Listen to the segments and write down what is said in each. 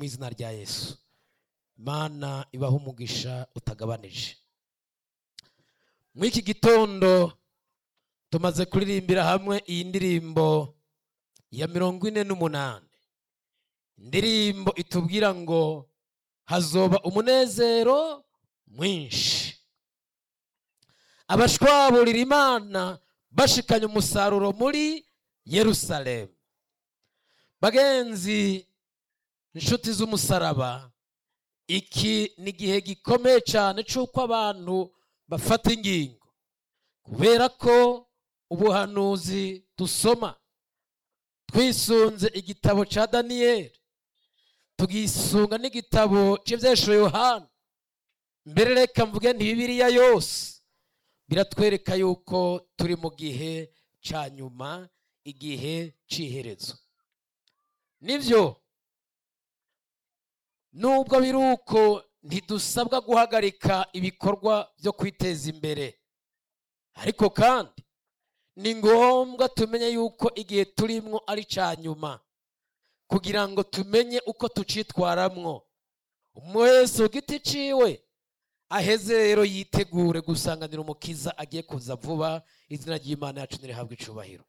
mu izina rya yesu imana ibaha umugisha utagabanije muri iki gitondo tumaze kuririmbira hamwe iyi ndirimbo ya mirongo ine n'umunani indirimbo itubwira ngo hazoba umunezero mwinshi abashwaburira imana bashikanye umusaruro muri yerusalemu bagenzi inshuti z'umusaraba iki ni igihe gikomeye cyane cy'uko abantu bafata ingingo kubera ko ubuhanuzi dusoma twisunze igitabo cya daniyeli tugisunga n'igitabo cy'ibyesho yohana mbere reka mvuge ntibibiriya yose biratwereka yuko turi mu gihe cya nyuma igihe cy'iherezo nibyo nubwo biri uko ntidusabwa guhagarika ibikorwa byo kwiteza imbere ariko kandi ni ngombwa tumenye yuko igihe turimo ari cya nyuma kugira ngo tumenye uko tucitwaramwo umwe wese ku giti ciwe aheze rero yitegure gusanganira umukiza agiye kuza vuba izina ry'imana yacu ntirihabwe icubahiro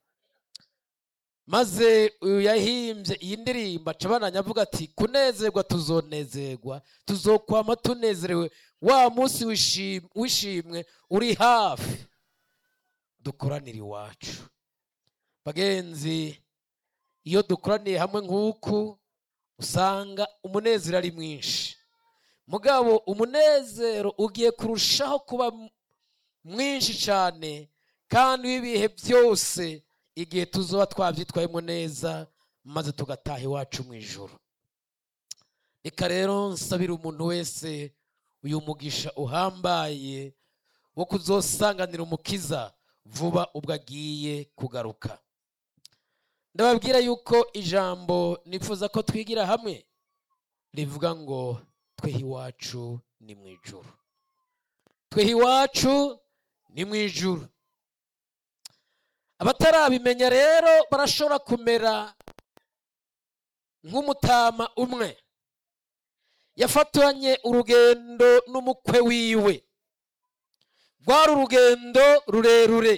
maze uyu yahimbye iyi ndirimbo aca abananya avuga ati kunezerwa tuzonezerwa tuzokwama tunezerewe wa munsi w'ishim- w'ishimwe uri hafi dukoranire iwacu bagenzi iyo dukoraniye hamwe nk'uku usanga umunezero ari mwinshi mugabo umunezero ugiye kurushaho kuba m- mwinshi cyane kandi w'ibihe byose igihe tuzoba twabyitwayemo neza maze tugataha iwacu mu ijoro reka rero nsabira umuntu wese uyu mugisha uhambaye wo kuzosanganira umukiza vuba ubwo agiye kugaruka ndababwira yuko ijambo nifuza ko twigira hamwe rivuga ngo twehe iwacu ni mu ijuru twehe iwacu ni mu ijuru abatarabimenya rero barashobora kumera nk'umutama umwe yafatanye urugendo n'umukwe wiwe rwari urugendo rurerure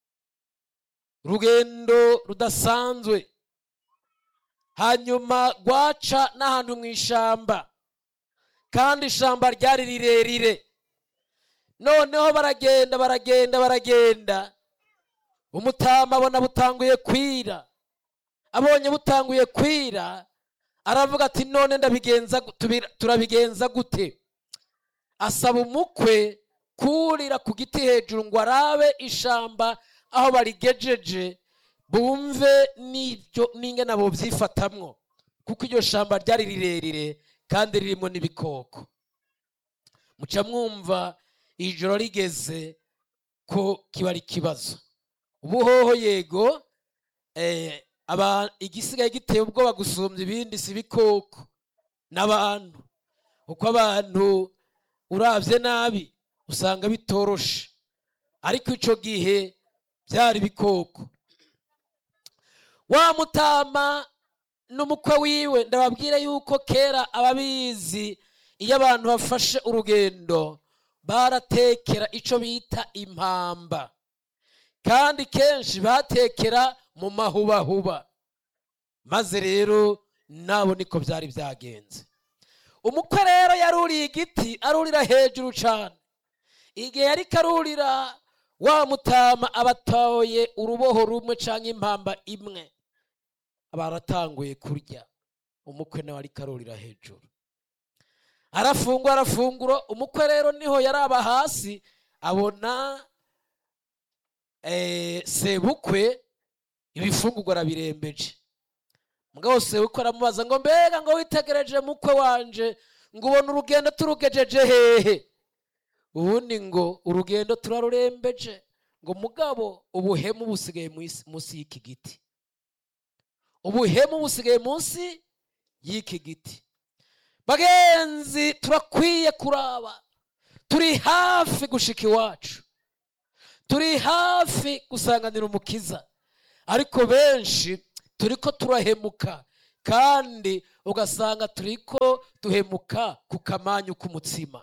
urugendo rudasanzwe hanyuma rwaca n'ahantu mu ishyamba kandi ishyamba ryari rirerire noneho baragenda baragenda baragenda umutama abona butanguye kwira abonye butanguye kwira aravuga ati none ndabigenza gu- tubira- turabigenza gute asaba umukwe kurira ku giti hejuru ngo arabe ishamba aho barigejeje bumve n'ibyo n'ingana bo byifatamwo kuko iryo shamba ryari rirerire kandi ririmo n'ibikoko muca mwumva ijoro rigeze ko kiba ari ikibazo ubuhoho yego eh, aba- igisigaye giteye ubwoba gusumbya ibindi si ibikoko n'abantu kuko abantu urabye nabi usanga bitoroshe ariko icyo gihe byari ibikoko wa mutama n'umukwe wiwe ndababwira yuko kera ababizi iyo abantu bafashe urugendo baratekera icyo bita impamba kandi kenshi batekera mu mahubahuba maze rero nabo niko byari byagenze umukwe rero yaruriye igiti arurira hejuru cyane igihe yari karurira wa mutama abatoye uruboho rumwe cyangwa impamba imwe baratanguye kurya umukwe nawe ari karurira hejuru arafungura arafungura umukwe rero niho yaraba hasi abona eh, sebukwe ibifungurwa arabirembeje mugabo sebukwe aramubaza ngo mbega ngo witegereje mukwe wanje ngo ubona urugendo turugejeje hehe ubundi ngo urugendo turarurembeje ngo mugabo ubuhemu busigaye mwisi- munsi y'iki giti ubuhemu busigaye munsi y'iki giti bagenzi turakwiye kuraba turi hafi gushika iwacu turi hafi gusanganira umukiza ariko benshi turiko turahemuka kandi ugasanga turiko duhemuka ku kamanyu k'umutsima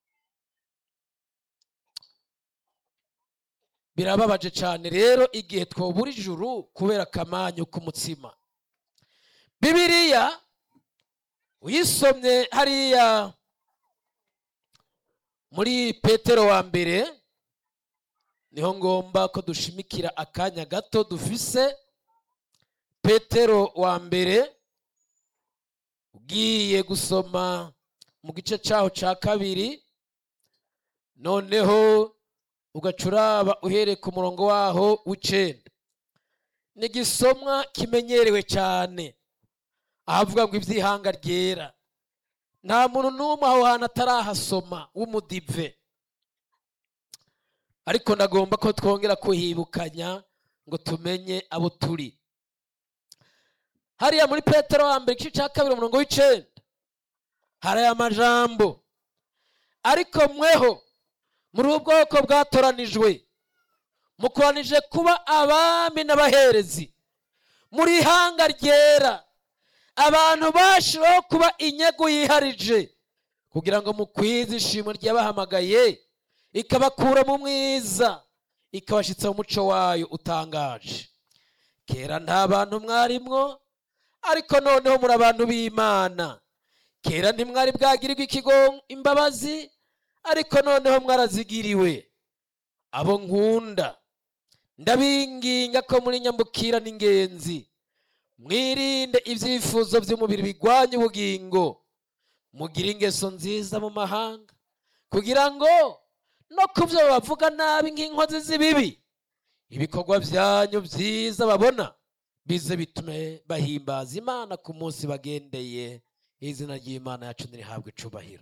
birababaje cyane rero igihe twobura ijuru kubera akamanyu k'umutsima bibiliya uyisomye hariya muri petero wa mbere niho ngomba ko dushimikira akanya gato dufise petero wa mbere ugiye gusoma mu gice cyaho cya kabiri noneho ugacuraba uhereye ku murongo waho w'icenda ni igisomwa kimenyerewe cyane ahavuga ngo iby'ihanga ryera nta muntu n'umwe aho hantu atarahasoma w'umudive ariko ndagomba ko twongera kuhibukanya ngo tumenye abo turi hariya muri petero wa mbere igice cya kabiri umurongo w'icenda hari aya majambo ariko mweho muri ubu bwoko bwatoranijwe mukoranije kuba abami n'abaherezi muri ihanga ryera abantu bashiraho kuba inyego yiharije kugira ngo mukwize ishimwe ryabahamagaye ikabakura mu mwiza ikabashyitsa mu muco wayo utangaje kera nta bantu mwarimwo ariko noneho muri abantu b'imana kera ntimwari bwagirirwa ikigo imbabazi ariko noneho mwarazigiriwe abo nkunda ndabinginga ko muri nyambukira n'ingenzi mwirinde ibyifuzo by'umubiri bigwanya ubugingo mugire ingeso nziza mu mahanga kugira ngo no ku byo bavuga nabi nk'inkozi z'ibibi ibikorwa byanyu byiza babona bize bitume bahimbaza imana ku munsi bagendeye izina ry'imana yacu ntirihabwe icubahiro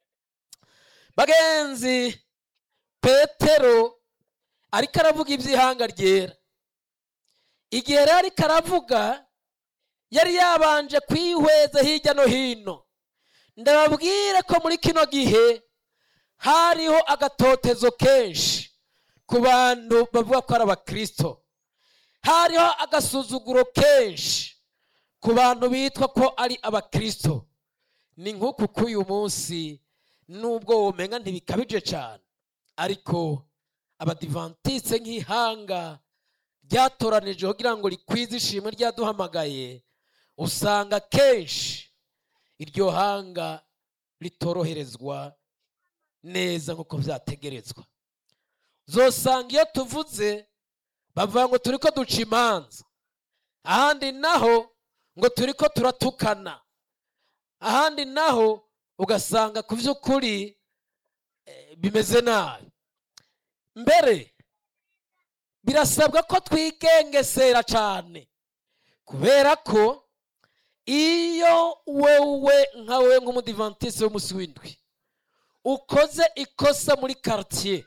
bagenzi petero ariko aravuga iby'ihanga ryera igihe rero ariko aravuga yari yabanje kwihweza hirya no hino ndababwire ko muri kino gihe hariho agatotezo kenshi ku bantu bavuga ko ari abakirisito hariho agasuzuguro kenshi ku bantu bitwa ko ari abakirisito ni nk'uku k'uyu munsi nubwo womenga ntibikabije cyane ariko abadivantitse nk'ihanga ryatoranije kugira ngo rikwize ishimwe ryaduhamagaye usanga kenshi iryo hanga ritoroherezwa neza nk'uko byategerezwa zosanga iyo tuvuze bavuga ngo turi ko duca imanza ahandi naho ngo turi ko turatukana ahandi naho ugasanga ku by'ukuri bimeze nabi mbere birasabwa ko twigengesera cyane kubera ko iyo wowe nka we nk'umudivantisi w'umunsi w'indwi ukoze ikosa muri karitsiye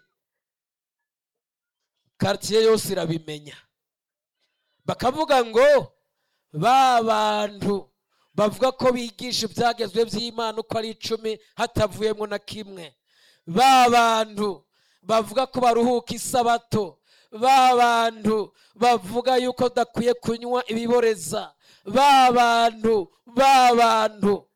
karitsiye yose irabimenya bakavuga ngo ba bantu bavuga ko bigisha ibyagezwe by'imana uko ari icumi hatavuyemo na kimwe ba bantu bavuga ko baruhuka isabato ba bantu bavuga yuko udakwiye kunywa ibiboreza ba bantu ba bantu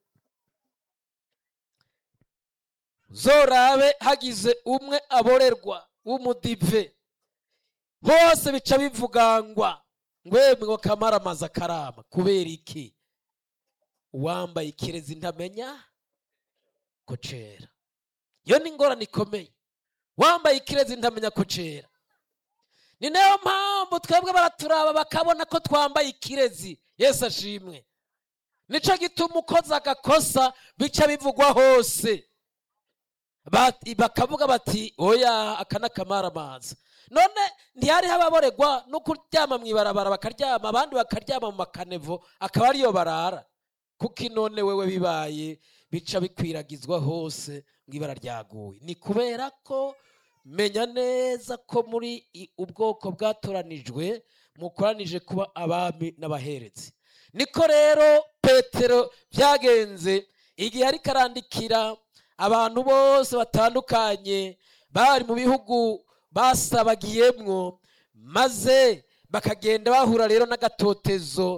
zorabe hagize umwe aborerwa w'umudive hose bica bivugangwa ngwemwe ngo kamara amazi akarama kubera iki uwambaye ikirezi ntamenya ko cera iyo ni ingorane ikomeye wambaye ikirezi ntamenya ko cera ni nayo mpamvu twebwe baraturaba bakabona ko twambaye ikirezi yesu ashimwe nicyo gituma ukoze agakosa bica bivugwa hose bakavuga bati oya aka ni akamaramaza none ntihariho ababoregwa no kuryama mu ibarabara bakaryama abandi bakaryama mu makanevo akaba ariyo barara kuko inone wewe bibaye bica bikwiragizwa hose ngo ibara ryaguye ni kubera ko menya neza ko muri ubwoko bwatoranijwe mukoranije kuba abami n'abaherezi niko rero petero byagenze igihe ariko arandikira abantu bose batandukanye bari mu bihugu basabagiyemwo maze bakagenda bahura rero n'agatotezo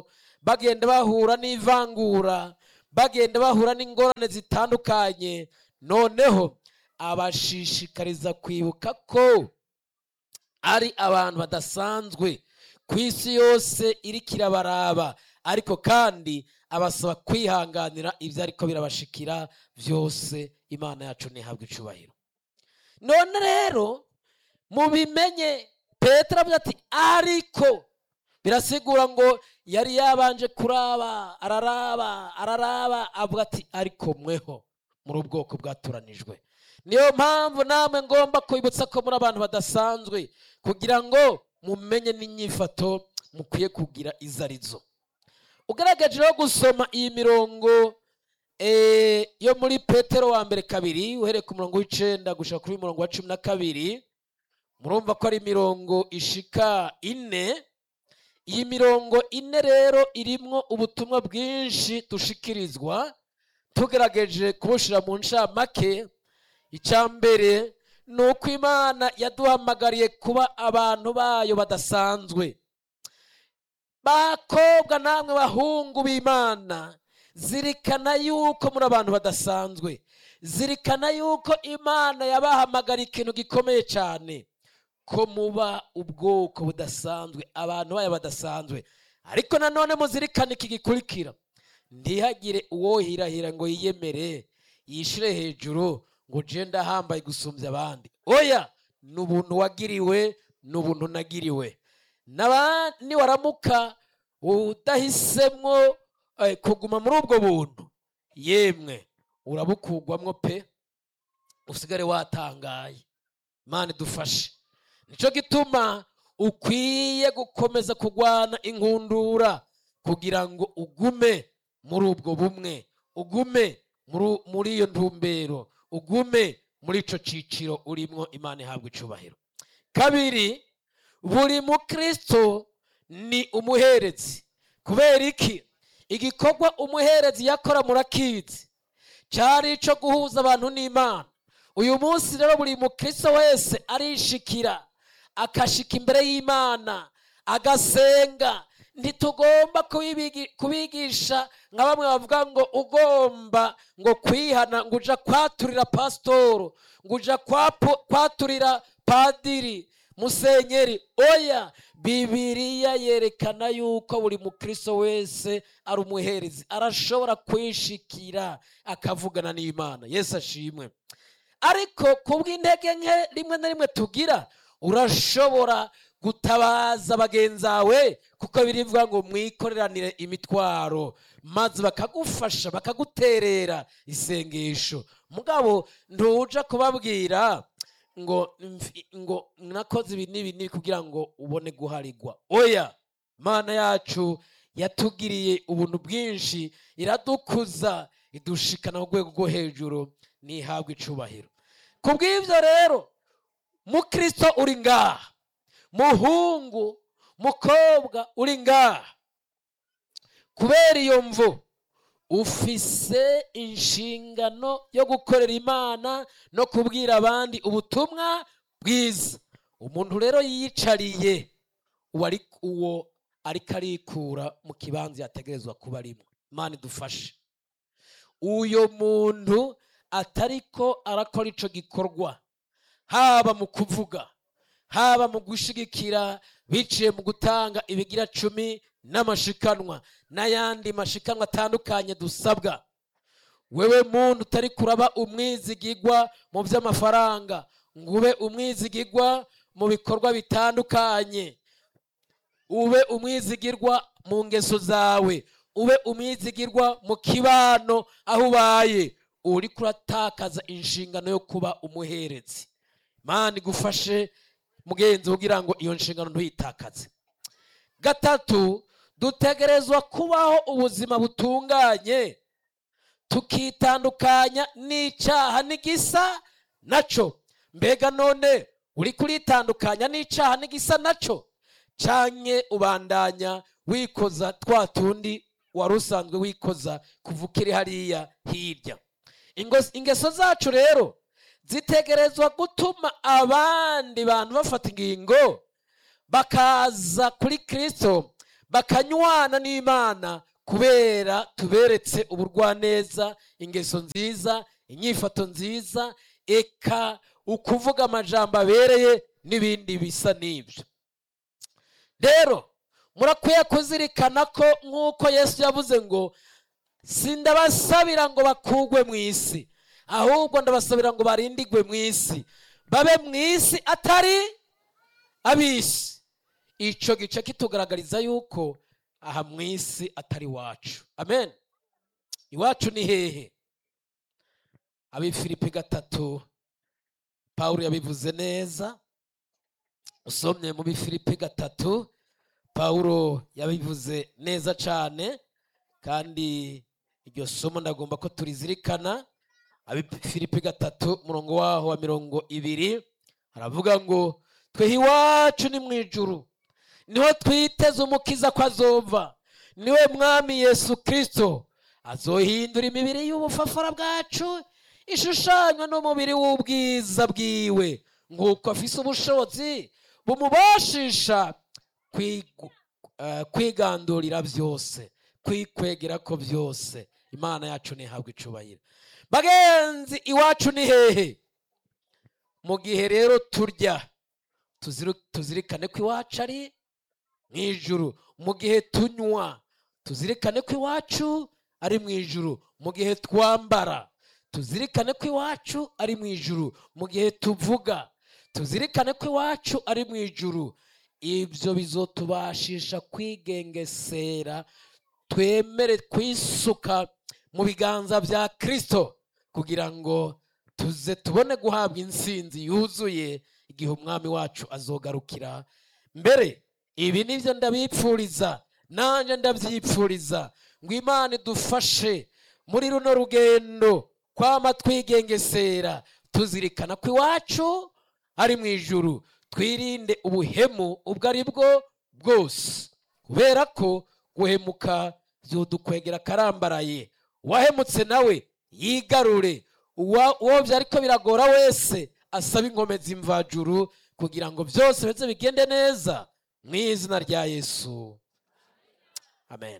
bagenda bahura n'ivangura bagenda bahura n'ingorane zitandukanye noneho abashishikariza kwibuka ko ari abantu badasanzwe ku isi yose iriko irabaraba ariko kandi abasaba kwihanganira ibyo ariko birabashikira byose imana yacu ntihabwe icubahiro none rero mubimenye petero avuga ati ariko birasigura ngo yari yabanje kuraba araraba araraba avuga ati ariko mweho muri ubwoko bwatoranijwe niyo mpamvu namwe ngomba kwibutsa ko muri abantu badasanzwe kugira ngo mumenye n'inyifato mukwiye kugira izo arizo ugaragaje rero gusoma iyi mirongo eh, yo muri petero wa mbere kabiri uhereye ku murongo w'icenda gushika kuri murongo wa cumi na kabiri murumva ko ari imirongo ishika ine iyi mirongo ine rero irimwo ubutumwa bwinshi dushikirizwa tugerageje kubushira mu ncamake icya mbere ni uko imana yaduhamagariye kuba abantu bayo badasanzwe bakobwa namwe bahungu b'imana zirikana yuko muri abantu badasanzwe zirikana yuko imana yabahamagariye ikintu gikomeye cyane ko muba ubwoko budasanzwe abantu bayo badasanzwe ariko nanone muzirikane iki gikurikira ntihagire uwohirahira ngo yiyemere yishire hejuru ngo je ndahambaye gusumbya abandi oya ni ubuntu wagiriwe ni ubuntu nagiriwe Naba- niwaramuka udahisemwo eh, kuguma muri ubwo buntu yemwe urabukugwamwo pe usigare watangaye imana idufashe nicyo gituma ukwiye gukomeza kurwana inkundura kugira ngo ugume muri ubwo bumwe ugume muri- muri iyo ntumbero ugume muri ico ciciro urimwo imana ihabwa icubahiro kabiri buri mukristo ni umuherezi kubera iki igikorwa umuherezi yakora murakizi cyari ico guhuza abantu n'imana uyu munsi rero buri mukristo wese arishikira akashika imbere y'imana agasenga ntitugomba kubibigi- kubigisha nka bamwe bavuga ngo ugomba ngo kwihana ngo uja kwaturira pasitoro ngo uja kwapo- kwaturira padiri musenyeri oya bibiriya yerekana yuko buri mukristo wese ari umuherezi arashobora kwishikira akavugana n'imana yesu ashimwe ariko kubw'intege nke rimwe na rimwe tugira urashobora gutabaza bagenzi bawe kuko birivuga ngo mwikoreranire imitwaro maze bakagufasha bakaguterera isengesho mugabo ntuja kubabwira ngo mfi- ngo nakoze ibi n'ibi n'ibi kugira ngo ubone guharigwa oya mana yacu yatugiriye ubuntu bwinshi iradukuza idushikana mu rwego rwo hejuru ntihabwe icubahiro ku bw'ibyo rero mukristo uri ngaha muhungu mukobwa uri ngaha kubera iyo mvu ufise inshingano yo gukorera imana no kubwira abandi ubutumwa bwiza umuntu rero yiyicariye uwo ari uwo ariko arikura mu kibanza yategerezwa kuba arimo imana idufashe uyo muntu atariko arakora ico gikorwa haba mu kuvuga haba mu gushigikira biciye mu gutanga ibigira cumi n'amashikanwa n'ayandi mashikanwa atandukanye dusabwa wewe muntu utari kuraba umwizigigwa mu by'amafaranga ngo ube umwizigigwa mu bikorwa bitandukanye ube umwizigirwa mu ngeso zawe ube umwizigirwa mu kibano aho ubaye uri kuratakaza inshingano yo kuba umuherezi mani igufashe mugenzi kugira ngo iyo nshingano ntuyitakaze gatatu dutegerezwa kubaho ubuzima butunganye tukitandukanya n'icyaha n'igisa naco mbega none uri kuritandukanya n'icyaha n'igisa naco canke ubandanya wikoza twa tundi wari usanzwe wikoza kuva ukiri hariya hirya Ingo- ingeso zacu rero zitegerezwa gutuma abandi bantu bafata ingingo bakaza kuri kristo bakanywana n'imana kubera tuberetse uburwaneza ingeso nziza inyifato nziza eka ukuvuga amajambo abereye n'ibindi bisa n'ibyo rero murakwiye kuzirikana ko nk'uko yesu yavuze ngo sindabasabira ngo bakugwe mu isi ahubwo ndabasabira ngo barindigwe mu isi babe mu isi atari ab'isi icyo gice kitugaragariza yuko aha mu isi atari iwacu amen iwacu ni hehe abifilipi gatatu pawulo yabivuze neza usomye mu bifilipi gatatu pawulo yabivuze neza cyane kandi iryo somo ndagomba ko turizirikana abifilipi gatatu umurongo waho wa mirongo ibiri haravuga ngo twehe iwacu ni mu ijuru niho twiteze umukiza ko azova niwe mwami yesu kirisito azohindura imibiri y'ubufafara bwacu ishushanywa n'umubiri w'ubwiza bwiwe nk'uko afise ubushobozi bumubashisha kwigu- eh, kwigandurira byose kwikwegera ko byose imana yacu ntihabwe icubahiro bagenzi iwacu ni hehe mu gihe rero turya tuziru- tuzirikane ko iwacu ari mu ijuru mu gihe tunywa tuzirikane ko iwacu ari mu ijuru mu gihe twambara tuzirikane ko iwacu ari mu ijuru mu gihe tuvuga tuzirikane ko iwacu ari mu ijuru ibyo bizotubashisha kwigengesera twemere kwisuka mu biganza bya kirisito kugira ngo tuze tubone guhabwa insinzi yuzuye igihe umwami wacu azogarukira mbere ibi nibyo ndabipfuriza nanjye ndabyipfuriza ngo imana idufashe muri runo rugendo kwama twigengesera tuzirikana ko iwacu ari mu ijuru twirinde ubuhemu ubwo ari bwo bwose kubera ko guhemuka byodukwegera akarambaraye uwahemutse nawe yigarure uwa- uwo byari ko biragora wese asaba inkomezi mvajuru kugira ngo byose bize bigende neza mu izina rya yesu amen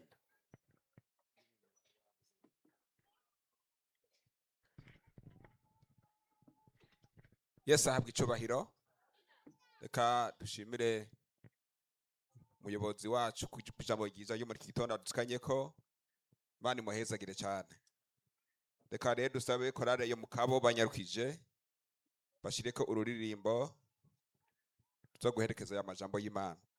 yesu ahabwa icubahiro reka dushimire umuyobozi wacu ku ijambo ryiza ryo muri iki gitondo adukanye ko imana imuhezagire cyane reka rero dusabe korale yo mu kabo banyarukije bashyire ko ururirimbo tuza guherekeza aya majambo y'imana